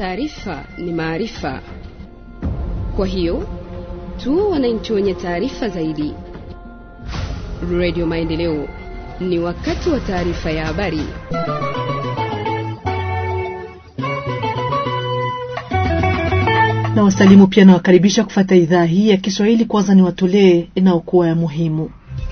taarifa ni maarifa. Kwa hiyo tuwe wananchi wenye taarifa zaidi. Radio Maendeleo, ni wakati wa taarifa ya habari. na wasalimu pia nawakaribisha kufata idhaa hii ya Kiswahili. Kwanza ni watolee inayokuwa ya muhimu.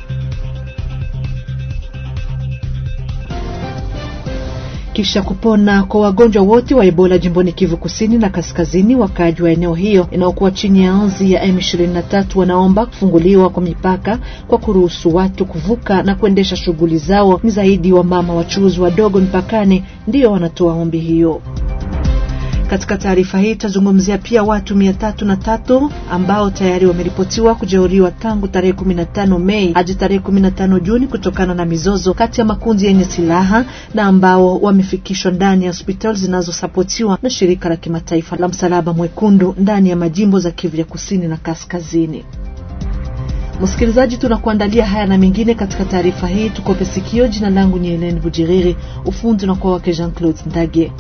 Kisha kupona kwa wagonjwa wote wa Ebola jimboni Kivu Kusini na Kaskazini, wakaaji wa eneo hiyo inayokuwa chini ya anzi ya M23 wanaomba kufunguliwa kwa mipaka kwa kuruhusu watu kuvuka na kuendesha shughuli zao. Ni zaidi wa mama wachuuzi wadogo mpakani ndiyo wanatoa ombi hiyo. Katika taarifa hii tutazungumzia pia watu mia tatu na tatu ambao tayari wameripotiwa kujeruhiwa tangu tarehe 15 Mei hadi tarehe 15 Juni kutokana na mizozo kati ya makundi yenye silaha na ambao wamefikishwa ndani ya hospitali zinazosapotiwa na shirika la kimataifa la Msalaba Mwekundu ndani ya majimbo za Kivu ya Kusini na Kaskazini. Msikilizaji, tunakuandalia haya na mengine katika taarifa hii, tukope sikio. Jina langu ni Helene Bujiriri, ufundi na kwa wake Jean Claude Ndage.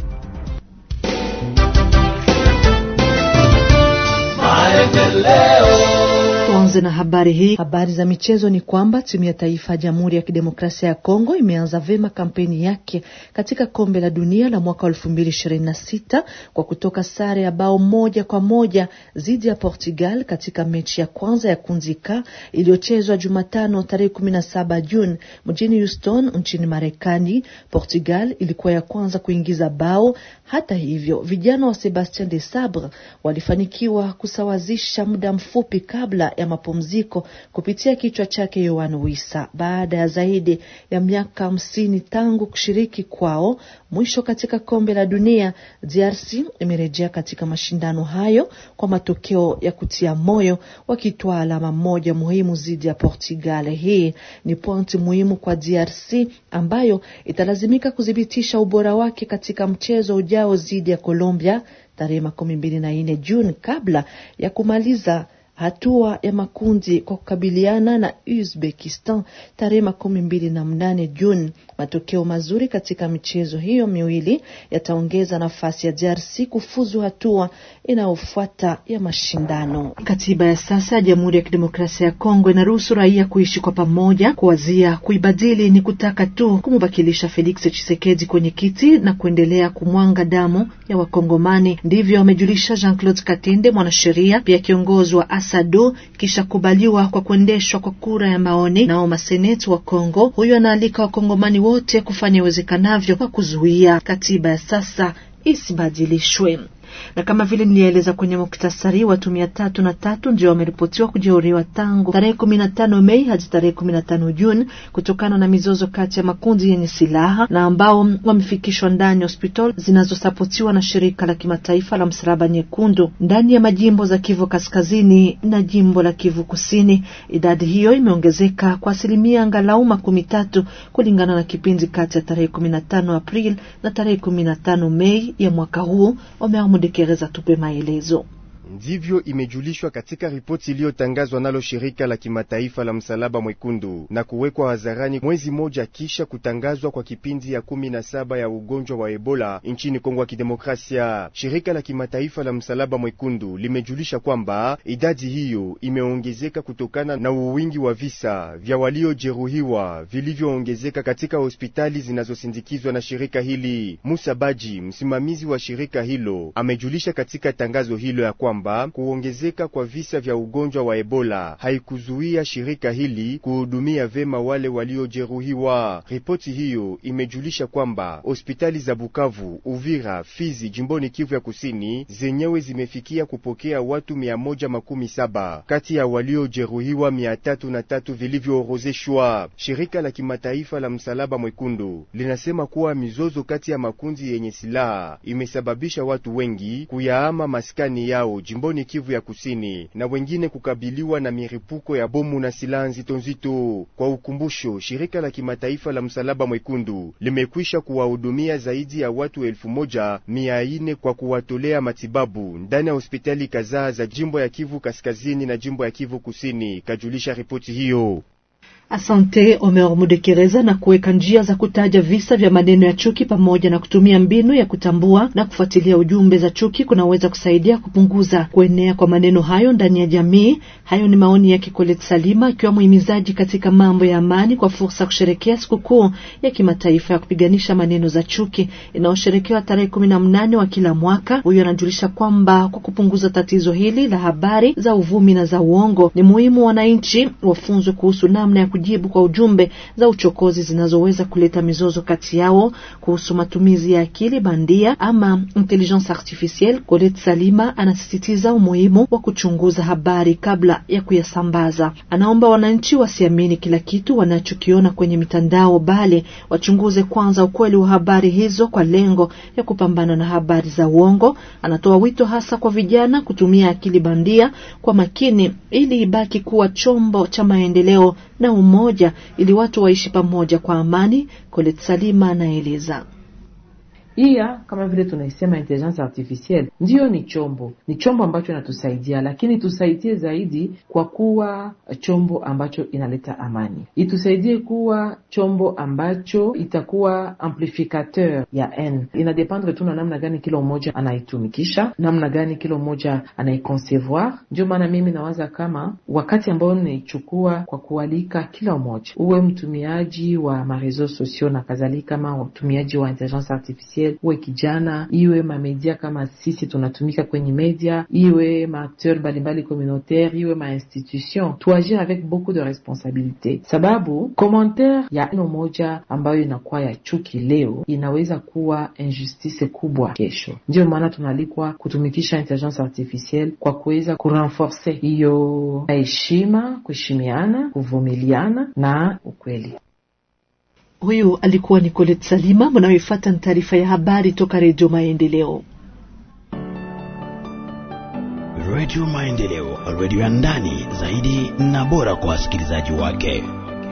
Tuanze na habari hii. Habari za michezo ni kwamba timu ya taifa ya Jamhuri ya Kidemokrasia ya Kongo imeanza vema kampeni yake katika kombe la dunia la mwaka elfu mbili ishirini na sita kwa kutoka sare ya bao moja kwa moja dhidi ya Portugal katika mechi ya kwanza ya kundi K iliyochezwa Jumatano tarehe kumi na saba Juni mjini Houston nchini Marekani. Portugal ilikuwa ya kwanza kuingiza bao. Hata hivyo, vijana wa Sebastien de Sabre walifanikiwa kusawazisha muda mfupi kabla ya mapumziko kupitia kichwa chake Yohan Wissa. Baada ya zaidi ya miaka hamsini tangu kushiriki kwao mwisho katika kombe la dunia, DRC imerejea katika mashindano hayo kwa matokeo ya kutia moyo, wakitoa alama moja muhimu dhidi ya Portugal. Hii ni pointi muhimu kwa DRC ambayo italazimika kuthibitisha ubora wake katika mchezo ujao dhidi ya Colombia tarehe makumi mbili na nne Juni kabla ya kumaliza hatua ya makundi kwa kukabiliana na Uzbekistan tarehe makumi mbili na mnane Juni. Matokeo mazuri katika michezo hiyo miwili yataongeza nafasi ya DRC kufuzu hatua inayofuata ya mashindano. Katiba ya sasa ya Jamhuri ya Kidemokrasia ya Kongo inaruhusu raia kuishi kwa pamoja. Kuwazia kuibadili ni kutaka tu kumubakilisha Felix Tshisekedi kwenye kiti na kuendelea kumwanga damu ya Wakongomani. Ndivyo amejulisha Jean Claude Katende, mwanasheria pia kiongozi wa Asado, kisha kubaliwa kwa kuendeshwa kwa kura ya maoni nao maseneti wa Kongo. Huyo anaalika Wakongomani wote kufanya iwezekanavyo kwa kuzuia katiba ya sasa isibadilishwe na kama vile nilieleza kwenye muktasari, watu mia tatu na tatu ndio wameripotiwa kujeruhiwa tangu tarehe kumi na tano Mei hadi tarehe kumi na tano Juni kutokana na mizozo kati ya makundi yenye silaha na ambao wamefikishwa ndani ya hospitali zinazosapotiwa na shirika la kimataifa la Msalaba Nyekundu ndani ya majimbo za Kivu Kaskazini na jimbo la Kivu Kusini. Idadi hiyo imeongezeka kwa asilimia angalau makumi tatu kulingana na kipindi kati ya tarehe kumi na tano Aprili na tarehe kumi na tano Mei ya mwaka huu. Dekereza tupe maelezo. Ndivyo imejulishwa katika ripoti iliyotangazwa nalo shirika la kimataifa la msalaba mwekundu na kuwekwa hadharani mwezi moja kisha kutangazwa kwa kipindi ya kumi na saba ya ugonjwa wa Ebola nchini Kongo ya Kidemokrasia. Shirika la kimataifa la msalaba mwekundu limejulisha kwamba idadi hiyo imeongezeka kutokana na uwingi wa visa vya waliojeruhiwa vilivyoongezeka katika hospitali zinazosindikizwa na shirika hili. Musa Baji, msimamizi wa shirika hilo, amejulisha katika tangazo hilo ya kwamba kuongezeka kwa visa vya ugonjwa wa Ebola haikuzuia shirika hili kuhudumia vema wale waliojeruhiwa. Ripoti hiyo imejulisha kwamba hospitali za Bukavu, Uvira, Fizi jimboni Kivu ya Kusini zenyewe zimefikia kupokea watu mia moja makumi saba kati ya waliojeruhiwa mia tatu na tatu vilivyoorozeshwa. Shirika la kimataifa la Msalaba Mwekundu linasema kuwa mizozo kati ya makundi yenye silaha imesababisha watu wengi kuyaama maskani yao jimboni Kivu ya Kusini na wengine kukabiliwa na miripuko ya bomu na silaha nzito nzito. Kwa ukumbusho, shirika la kimataifa la Msalaba Mwekundu limekwisha kuwahudumia zaidi ya watu elfu moja mia ine kwa kuwatolea matibabu ndani ya hospitali kadhaa za jimbo ya Kivu Kaskazini na jimbo ya Kivu Kusini, kajulisha ripoti hiyo. Asante Omer Mudekereza, na kuweka njia za kutaja visa vya maneno ya chuki pamoja na kutumia mbinu ya kutambua na kufuatilia ujumbe za chuki kunaweza kusaidia kupunguza kuenea kwa maneno hayo ndani ya jamii. Hayo ni maoni yake Colette Salima, akiwa muhimizaji katika mambo ya amani kwa fursa ya kusherekea sikukuu ya kimataifa ya kupiganisha maneno za chuki inayosherekewa tarehe kumi na mnane wa kila mwaka. Huyo anajulisha kwamba kwa kupunguza tatizo hili la habari za uvumi na za uongo, ni muhimu wananchi wafunzwe kuhusu namna ya kujibu kwa ujumbe za uchokozi zinazoweza kuleta mizozo kati yao, kuhusu matumizi ya akili bandia ama intelligence artificielle. Colette Salima anasisitiza umuhimu wa kuchunguza habari kabla ya kuyasambaza. Anaomba wananchi wasiamini kila kitu wanachokiona kwenye mitandao, bali wachunguze kwanza ukweli wa habari hizo kwa lengo ya kupambana na habari za uongo. Anatoa wito hasa kwa vijana kutumia akili bandia kwa makini ili ibaki kuwa chombo cha maendeleo na umoja ili watu waishi pamoja kwa amani. Colette Salima anaeleza. Iya kama vile tunaisema intelligence artificielle ndiyo ni chombo, ni chombo ambacho inatusaidia, lakini tusaidie zaidi kwa kuwa chombo ambacho inaleta amani, itusaidie kuwa chombo ambacho itakuwa amplificateur ya n. Inadependre tu na namna gani kila mmoja anaitumikisha, namna gani kila mmoja anaiconcevoir. Ndio maana mimi nawaza kama wakati ambao naichukua kwa kualika kila mmoja, uwe mtumiaji wa mareseau sociaux na kadhalika, kama mtumiaji wa intelligence artificielle uwe kijana, iwe mamedia kama sisi tunatumika kwenye media, iwe maacteur mbalimbali communautaire, iwe mainstitution, tuagir avec beaucoup de responsabilite, sababu commentaire ya neno moja ambayo inakuwa ya chuki leo inaweza kuwa injustice kubwa kesho. Ndiyo maana tunalikwa kutumikisha intelligence artificielle kwa kuweza kurenforce hiyo heshima, kuheshimiana, kuvumiliana na ukweli. Huyu alikuwa ni Colette Salima. Mnayoifuata ni taarifa ya habari toka Redio Maendeleo. Redio Maendeleo, redio ya ndani zaidi na bora kwa wasikilizaji wake.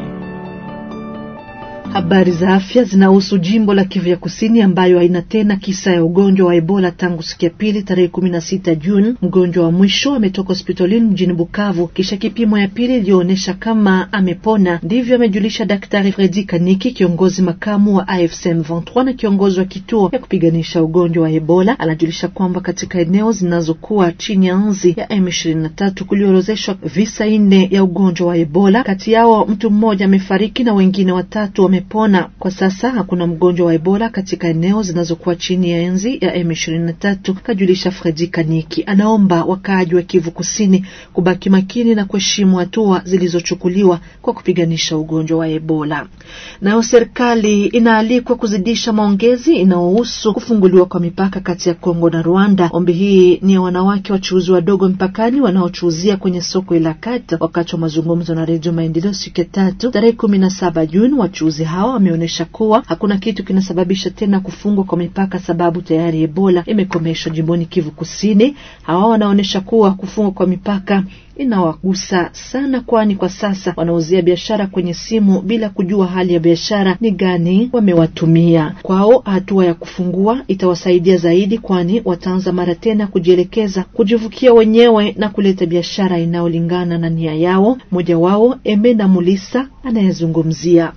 Habari za afya zinahusu jimbo la Kivu ya Kusini ambayo haina tena kisa ya ugonjwa wa Ebola tangu siku ya pili tarehe kumi na sita Juni. Mgonjwa wa mwisho ametoka hospitalini mjini Bukavu kisha kipimo ya pili iliyoonyesha kama amepona. Ndivyo amejulisha Daktari Fredi Kaniki, kiongozi makamu wa AFC M23 na kiongozi wa kituo ya kupiganisha ugonjwa wa Ebola. Anajulisha kwamba katika eneo zinazokuwa chini ya nzi ya M23 kuliorozeshwa visa nne ya ugonjwa wa Ebola. Kati yao mtu mmoja amefariki na wengine watatu wame pona. Kwa sasa hakuna mgonjwa wa Ebola katika eneo zinazokuwa chini ya enzi ya M23, kajulisha Fredi Kaniki. Anaomba wakaaji wa Kivu Kusini kubaki makini na kuheshimu hatua zilizochukuliwa kwa kupiganisha ugonjwa wa Ebola. Nayo serikali inaalikwa kuzidisha maongezi inayohusu kufunguliwa kwa mipaka kati ya Kongo na Rwanda. Ombi hii ni ya wanawake wachuuzi wadogo mpakani wanaochuuzia kwenye soko la Kata. Wakati wa mazungumzo na Redio Maendeleo siku ya tatu tarehe kumi na saba Juni, wachuuzi hawa wameonyesha kuwa hakuna kitu kinasababisha tena kufungwa kwa mipaka, sababu tayari Ebola imekomeshwa jimboni Kivu Kusini. Hawa wanaonyesha kuwa kufungwa kwa mipaka inawagusa sana, kwani kwa sasa wanauzia biashara kwenye simu bila kujua hali ya biashara ni gani wamewatumia. Kwao hatua ya kufungua itawasaidia zaidi, kwani wataanza mara tena kujielekeza, kujivukia wenyewe na kuleta biashara inayolingana na nia yao. Mmoja wao Emena Mulisa anayezungumzia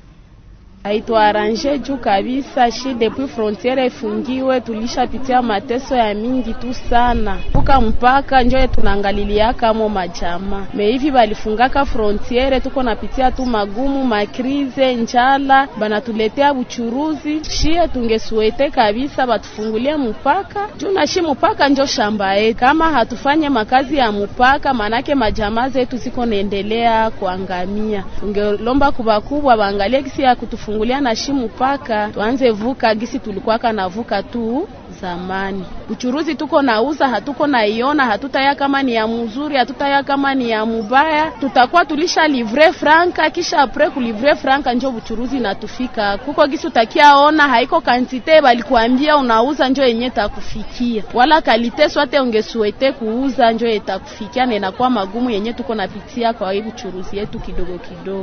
haituaranje juu kabisa. Shi depuis frontiere ifungiwe, tulishapitia mateso ya mingi tu sana, vuka mpaka njoye tunaangaliliaka mo majama me hivi balifungaka frontiere, tuko napitia tu magumu, makrize, njala, banatuletea buchuruzi. Shie tungesuete kabisa batufungulie mpaka juu na shi mpaka njo shamba yetu. Kama hatufanye makazi ya mpaka, manake majama zetu ziko naendelea kuangamia. Tungelomba kubakubwa baangalie kisi ya kutufungulia fungulia na shimu paka tuanze vuka gisi tulikuwaka na vuka tu zamani. Uchuruzi tuko nauza, hatuko naiona, hatutaya kama ni ya mzuri, hatutaya kama ni ya mubaya. Tutakuwa tulisha livre franka, kisha apre kulivre franka njo uchuruzi natufika kuko gisi utakia ona, haiko kantite balikuambia unauza njo yenye takufikia, wala kalite swate ungesuete kuuza njo etakufikia, na inakuwa magumu yenye tuko napitia kwa hii uchuruzi yetu kidogo kidogo.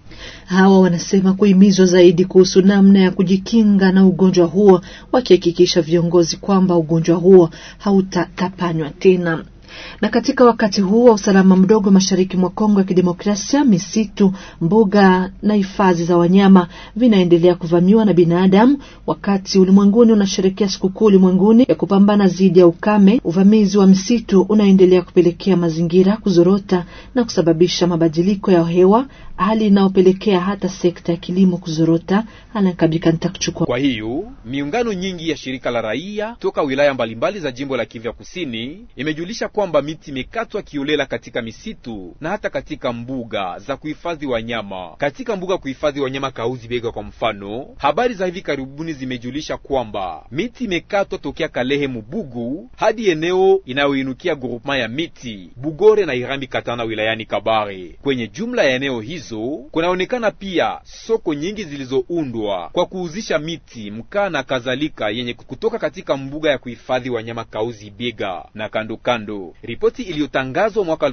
Hawa wanasema kuhimizwa zaidi kuhusu namna ya kujikinga na ugonjwa huo, wakihakikisha viongozi kwamba ugonjwa huo hautatapanywa tena. Na katika wakati huu wa usalama mdogo mashariki mwa Kongo ya Kidemokrasia, misitu, mbuga na hifadhi za wanyama vinaendelea kuvamiwa na binadamu, wakati ulimwenguni unasherekea sikukuu ulimwenguni ya kupambana dhidi ya ukame. Uvamizi wa misitu unaendelea kupelekea mazingira kuzorota na kusababisha mabadiliko ya hewa, hali inayopelekea hata sekta ya kilimo kuzorota. Anakabika nitakuchukua. Kwa hiyo miungano nyingi ya shirika la raia toka wilaya mbalimbali za jimbo la Kivu Kusini imejulisha kwamba miti imekatwa kiolela katika misitu na hata katika mbuga za kuhifadhi wanyama. Katika mbuga kuhifadhi wanyama Kauzi Bega kwa mfano, habari za hivi karibuni zimejulisha kwamba miti imekatwa tokea Kalehe Mubugu hadi eneo inayoinukia groupement ya miti Bugore na Irambi Katana wilayani Kabare. Kwenye jumla ya eneo hizo kunaonekana pia soko nyingi zilizoundwa kwa kuuzisha miti, mkaa na kadhalika yenye kutoka katika mbuga ya kuhifadhi wanyama Kauzi Biega na kando kando. Ripoti iliyotangazwa mwaka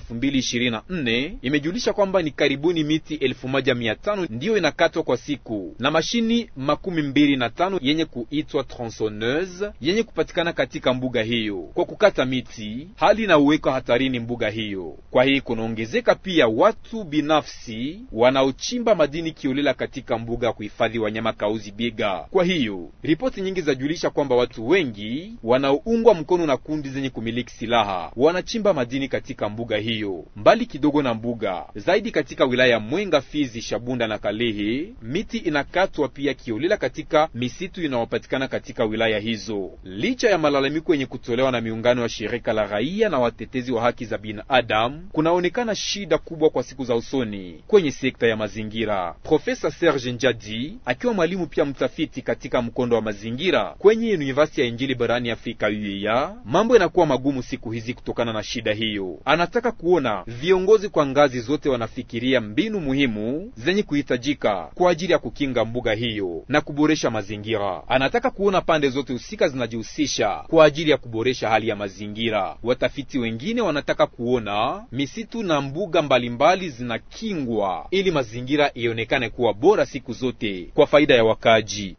2024 imejulisha kwamba ni karibuni miti 1500 ndiyo inakatwa kwa siku na mashini makumi mbili na tano yenye kuitwa tronsoneuse yenye kupatikana katika mbuga hiyo. Kwa kukata miti, hali inauweka hatarini mbuga hiyo. Kwa hii kunaongezeka pia watu binafsi wanaochimba madini kiolela katika mbuga ya kuhifadhi wanyama Kauzi Biega. Kwa hiyo ripoti nyingi zajulisha kwamba watu wengi wanaoungwa mkono na kundi zenye kumiliki silaha wanachimba madini katika mbuga hiyo. Mbali kidogo na mbuga zaidi, katika wilaya ya Mwenga, Fizi, Shabunda na Kalehe, miti inakatwa pia kiolela katika misitu inayopatikana katika wilaya hizo. Licha ya malalamiko yenye kutolewa na miungano ya shirika la raia na watetezi wa haki za binadamu, kunaonekana shida kubwa kwa siku za usoni kwenye sekta ya mazingira. Profesa Serge Njadi akiwa mwalimu pia mtafiti katika mkondo wa mazingira kwenye University ya Injili barani Afrika UEA, mambo yanakuwa magumu siku hizi kutokana na shida hiyo. Anataka kuona viongozi kwa ngazi zote wanafikiria mbinu muhimu zenye kuhitajika kwa ajili ya kukinga mbuga hiyo na kuboresha mazingira. Anataka kuona pande zote husika zinajihusisha kwa ajili ya kuboresha hali ya mazingira. Watafiti wengine wanataka kuona misitu na mbuga mbalimbali zinakingwa ili mazingira ionekane kuwa bora siku zote kwa faida ya wakaaji.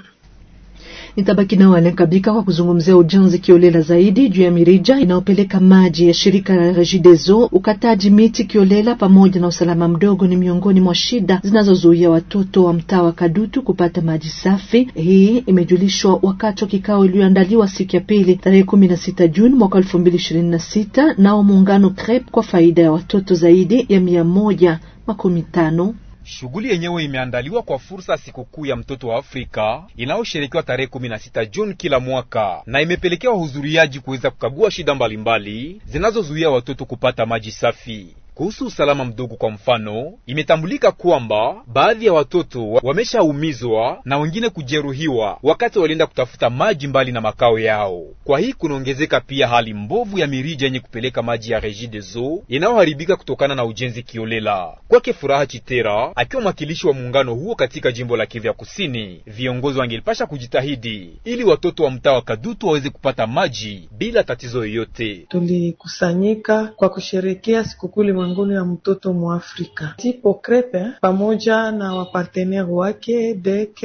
Nitabaki nao Alankabika kwa kuzungumzia ujenzi kiolela zaidi juu ya mirija inayopeleka maji ya shirika la Regideso. Ukataji miti kiolela pamoja na usalama mdogo ni miongoni mwa shida zinazozuia watoto wa mtaa wa Kadutu kupata maji safi. Hii imejulishwa wakati wa kikao iliyoandaliwa siku ya pili tarehe kumi na sita Juni mwaka elfu mbili ishirini na sita nao muungano CREP kwa faida ya watoto zaidi ya mia moja makumi tano. Shughuli yenyewe imeandaliwa kwa fursa ya sikukuu ya mtoto wa Afrika inayosherekewa tarehe 16 Juni kila mwaka na imepelekea wahudhuriaji kuweza kukagua shida mbalimbali zinazozuia watoto kupata maji safi. Kuhusu usalama mdogo, kwa mfano, imetambulika kwamba baadhi ya watoto wameshaumizwa na wengine kujeruhiwa wakati walienda kutafuta maji mbali na makao yao. Kwa hii kunaongezeka pia hali mbovu ya mirija yenye kupeleka maji ya Regideso inayoharibika kutokana na ujenzi kiolela. Kwake Furaha Chitera, akiwa mwakilishi wa muungano huo katika jimbo la Kivu ya Kusini, viongozi wangelipasha kujitahidi ili watoto wa mtaa wa Kadutu waweze kupata maji bila tatizo yoyote. Tulikusanyika kwa kusherekea sikukuu ulimwenguni ya mtoto Mwafrika. Tipo Crepe pamoja na wapartenere wake DEC,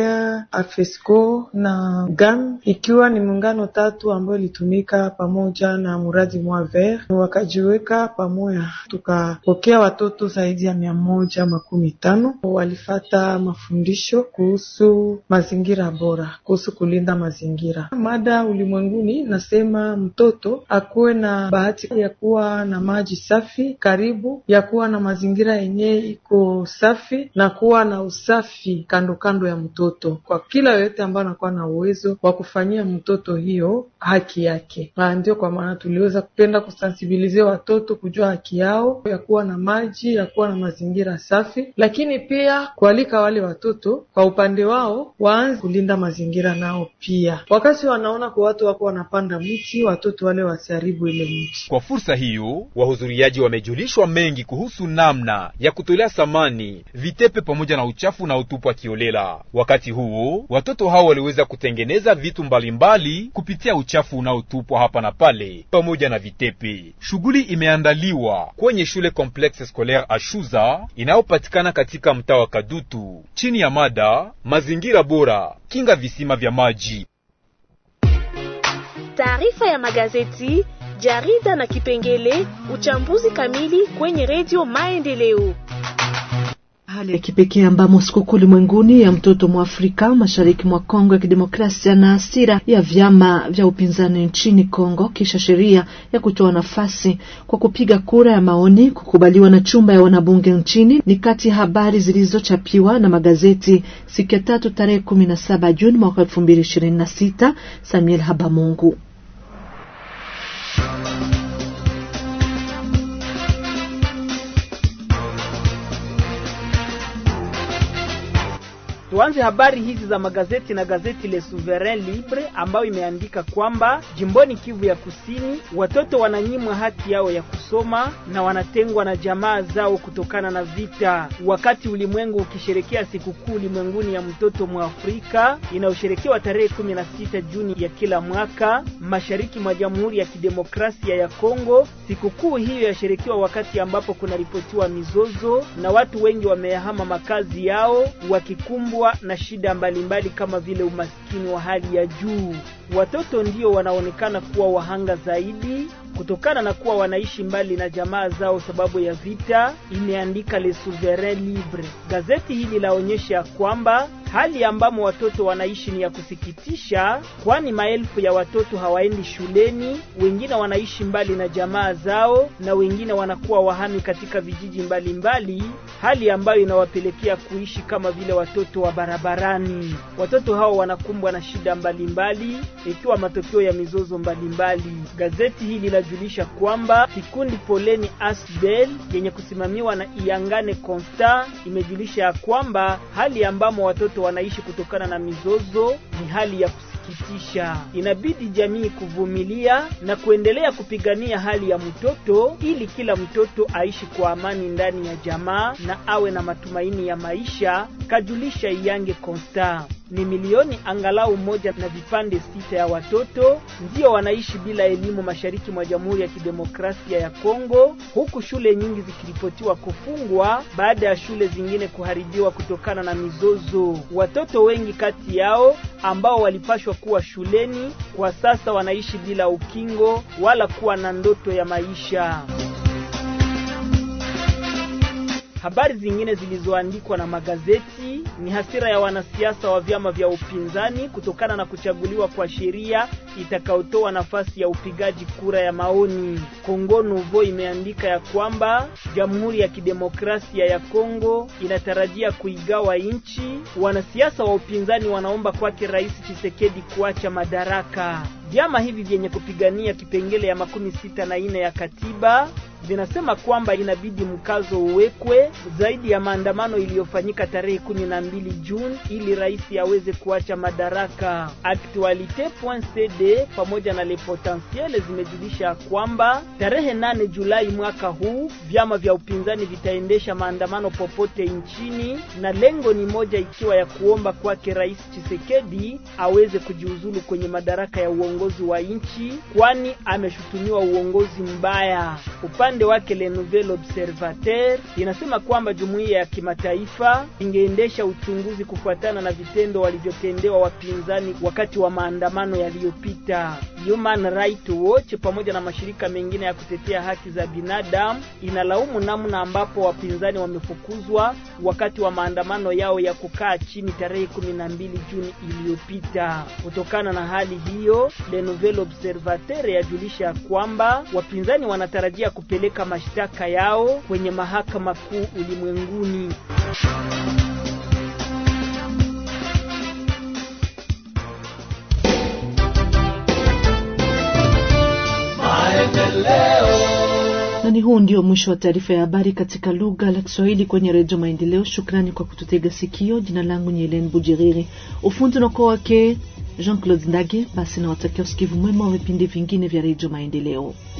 AFESCO na GAM, ikiwa ni muungano tatu ambayo ilitumika pamoja na muradi mwa ver, wakajiweka pamoja, tukapokea watoto zaidi ya mia moja makumi tano walifata mafundisho kuhusu mazingira bora, kuhusu kulinda mazingira. Mada ulimwenguni nasema mtoto akuwe na bahati ya kuwa na maji safi karibu ya kuwa na mazingira yenye iko safi na kuwa na usafi kando kando ya mtoto, kwa kila yoyote ambayo anakuwa na uwezo wa kufanyia mtoto hiyo haki yake. Na ndio kwa maana tuliweza kupenda kusensibilize watoto kujua haki yao ya kuwa na maji, ya kuwa na mazingira safi, lakini pia kualika wale watoto kwa upande wao waanze kulinda mazingira nao pia. Wakati wanaona kwa watu wako wanapanda mti, watoto wale wasiharibu ile mti. Kwa fursa hiyo, wahudhuriaji wamejulishwa mengi kuhusu namna ya kutolea samani vitepe pamoja na uchafu na utupwa kiolela. Wakati huo watoto hao waliweza kutengeneza vitu mbalimbali mbali kupitia uchafu unaotupwa hapa na pale pamoja na vitepe. Shughuli imeandaliwa kwenye shule Complexe Scolaire Ashuza inayopatikana katika mtaa wa Kadutu chini ya mada mazingira bora, kinga visima vya maji. Taarifa ya magazeti jarida na kipengele uchambuzi kamili kwenye redio Maendeleo. Hali ya kipekee ambamo sikukuu ulimwenguni ya mtoto Mwafrika mashariki mwa Kongo ya Kidemokrasia na hasira ya vyama vya upinzani nchini Kongo kisha sheria ya kutoa nafasi kwa kupiga kura ya maoni kukubaliwa na chumba ya wanabunge nchini ni kati ya habari zilizochapiwa na magazeti siku ya tatu tarehe kumi na saba Juni mwaka elfu mbili ishirini na sita. Samuel Habamungu Tuanze habari hizi za magazeti na gazeti Le Souverain Libre ambayo imeandika kwamba jimboni Kivu ya Kusini watoto wananyimwa haki yao ya kusoma na wanatengwa na jamaa zao kutokana na vita. Wakati ulimwengu ukisherekea sikukuu ulimwenguni ya mtoto Mwafrika inayosherekewa tarehe 16 Juni ya kila mwaka mashariki mwa Jamhuri ya Kidemokrasia ya Kongo, sikukuu hiyo yasherekewa wakati ambapo kunaripotiwa mizozo na watu wengi wamehama makazi yao wakikumbwa na shida mbalimbali mbali kama vile umaskini wa hali ya juu. Watoto ndio wanaonekana kuwa wahanga zaidi kutokana na kuwa wanaishi mbali na jamaa zao sababu ya vita, imeandika Le Souverain Libre. Gazeti hili laonyesha kwamba hali ambamo watoto wanaishi ni ya kusikitisha, kwani maelfu ya watoto hawaendi shuleni, wengine wanaishi mbali na jamaa zao na wengine wanakuwa wahami katika vijiji mbalimbali mbali, hali ambayo inawapelekea kuishi kama vile watoto wa barabarani. Watoto hao wanakumbwa na shida mbalimbali ikiwa matokeo ya mizozo mbalimbali mbali. Gazeti hili linajulisha kwamba kikundi Poleni Asbel yenye kusimamiwa na Iangane Constant imejulisha ya kwamba hali ambamo watoto wanaishi kutokana na mizozo ni hali ya kusikitisha. Inabidi jamii kuvumilia na kuendelea kupigania hali ya mtoto ili kila mtoto aishi kwa amani ndani ya jamaa na awe na matumaini ya maisha, kajulisha Iyange Constant. Ni milioni angalau moja na vipande sita ya watoto ndio wanaishi bila elimu mashariki mwa Jamhuri ya Kidemokrasia ya Kongo, huku shule nyingi zikiripotiwa kufungwa baada ya shule zingine kuharibiwa kutokana na mizozo. Watoto wengi kati yao ambao walipashwa kuwa shuleni kwa sasa wanaishi bila ukingo wala kuwa na ndoto ya maisha. Habari zingine zilizoandikwa na magazeti ni hasira ya wanasiasa wa vyama vya upinzani kutokana na kuchaguliwa kwa sheria itakayotoa nafasi ya upigaji kura ya maoni. Kongo Nouveau imeandika ya kwamba Jamhuri ya Kidemokrasia ya Kongo inatarajia kuigawa nchi. Wanasiasa wa upinzani wanaomba kwake Rais Tshisekedi kuacha madaraka. Vyama hivi vyenye kupigania kipengele ya makumi sita na nne ya katiba vinasema kwamba inabidi mkazo uwekwe zaidi ya maandamano iliyofanyika tarehe kumi na mbili Juni ili rais aweze kuacha madaraka. Actualite.cd pamoja na Le Potentiel zimejulisha kwamba tarehe nane Julai mwaka huu vyama vya upinzani vitaendesha maandamano popote nchini, na lengo ni moja, ikiwa ya kuomba kwake rais Tshisekedi aweze kujiuzulu kwenye madaraka ya uongozi wa nchi, kwani ameshutumiwa uongozi mbaya. Upande wake Le Nouvel Observateur inasema kwamba jumuiya ya kimataifa ingeendesha uchunguzi kufuatana na vitendo walivyotendewa wapinzani wakati wa maandamano yaliyopita. Human Rights Watch pamoja na mashirika mengine ya kutetea haki za binadamu inalaumu namna ambapo wapinzani wamefukuzwa wakati wa maandamano yao ya kukaa chini tarehe 12 Juni iliyopita. Kutokana na hali hiyo, Le Nouvel Observateur yajulisha kwamba wapinzani wanatarajia kupeleka mashtaka yao kwenye mahakama kuu ulimwenguni. na ni huu ndio mwisho wa taarifa ya habari katika lugha la Kiswahili kwenye Redio Maendeleo. Shukrani kwa kututega sikio. Jina langu ni Helen Bujiriri, ufundi unakuwa wake Jean Claude Ndage. Basi nawatakia usikivu mwema wa vipindi vingine vya Redio Maendeleo.